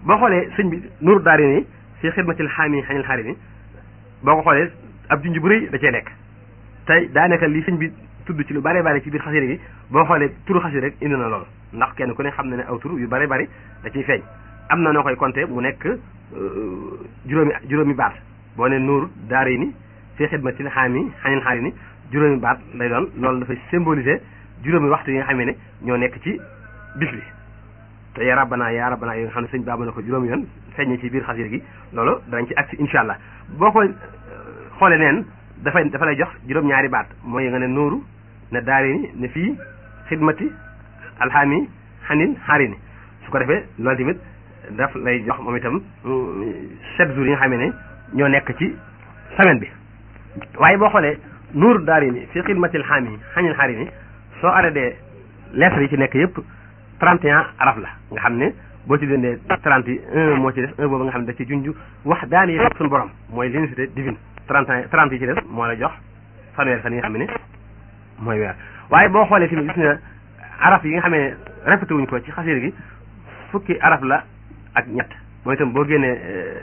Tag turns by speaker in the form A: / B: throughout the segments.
A: boo xoolee sëñ bi nuuru daari ni fi xidmatil xaami xañil xaari ni boo ko xoolee ab junj bu rëy da cee nekk tey daanaka li sëñ bi tudd ci lu bare bari ci biir xasida gi boo xoolee turu xasida rek indi na loolu ndax kenn ku ne xam na ne aw tur yu bare bari da ciy feeñ am na noo koy compter mu nekk juróomi juróomi baat boo ne nuuru daari ni fi xidmatil xaami xañil xaari ni juróomi baat lay doon loolu dafay symboliser juróomi waxtu yi nga xamee ne ñoo nekk ci bis bi te ya rabbana ya rabbana yi nga xam ne sëñ baaba na ko juróomi yoon feeñee ci biir xasida gi loolu danañ ci agsi insha allah boo ko xoolee neen dafay dafa lay jox juróom-ñaari baat mooy nga ne nuuru ne daari ni ne fii xidmati alxaami xanin xaari ni su ko defee loolu tamit daf lay jox moom itam sept jours yi nga xamee ne ñoo nekk ci semaine bi waaye boo xoolee nuuru daari ni fii xidmati alxaami xanin xaari ni soo arrêté lettres yi ci nekk yëpp 31 araf la nga xam ne boo ci dendee 30 yi un moo ci des un boobu nga xam ne da ci junj wax daani yëpp suñu borom mooy l'unicité divine 30 30 yi ci des moo la jox fanweer fan yi nga xam ne mooy weer waaye boo xoolee tamit gis nga araf yi nga xam ne répété wuñ ko ci xasir gi fukki araf la ak ñett mooy itam boo génnee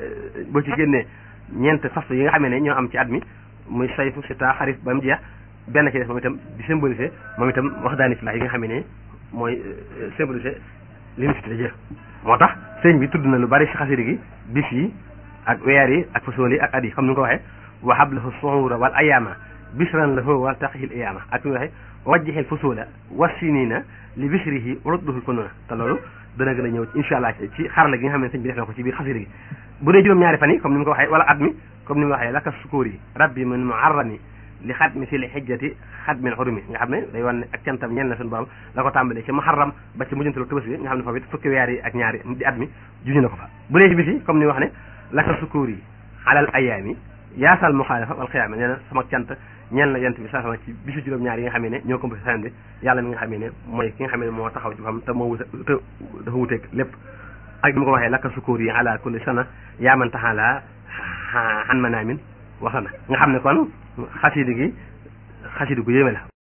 A: boo ci génnee ñeent faslu yi nga xam ne ñoo am ci at mi muy sayfu sita xarif ba mu jeex benn ci des moom itam di symboliser moom itam wax daani fi la yi nga xam ne mooy symboliser l'unicité de Dieu moo tax sëñ bi tudd na lu bari ci xasida gi bis yi ak weer yi ak façon yi ak at yi comme ni nga ko waxee wa hablahu suhura wal ayama bisran lahu wa taqihil iyama ak ni nga waxee wajjihil fusula wa sinina li bishrihi urudduhul fununa te loolu dana gën a ñëw insha allah ci xarala gi nga xam ne sëñ bi def na ko ci biir xasida gi bu dee juróom-ñaari fan yi comme ni mu ko waxee wala at mi comme ni mu waxee laka sukuur yi rabbi min muarrami li xat mi fi li xijjati xat min xurumi nga xam ne day wan ne ak cantam ñen na suñu borom la ko tàmbalee ci muharram ba ci mujjantalu tëbës bi nga xam ne foofu it fukki weer yi ak ñaari di at mi juñu na ko fa bu dee ci bis yi comme ni wax ne laka sukuur yi alal ayaami yaasal muxaalafa wal xiyaama nee na sama cant ñeen la yent bi saa sama ci bisu juróom-ñaar yi nga xam ne ñoo composé semaine bi yàlla mi nga xam ne mooy ki nga xam ne moo taxaw ci xam te moo wute te dafa wuteeg lépp ak ni ma ko waxee laka sukuur yi ala kulli sana yaaman taxaala xan manaamin waxana nga xam ne kon xasidi gi xasidi gu yéeme la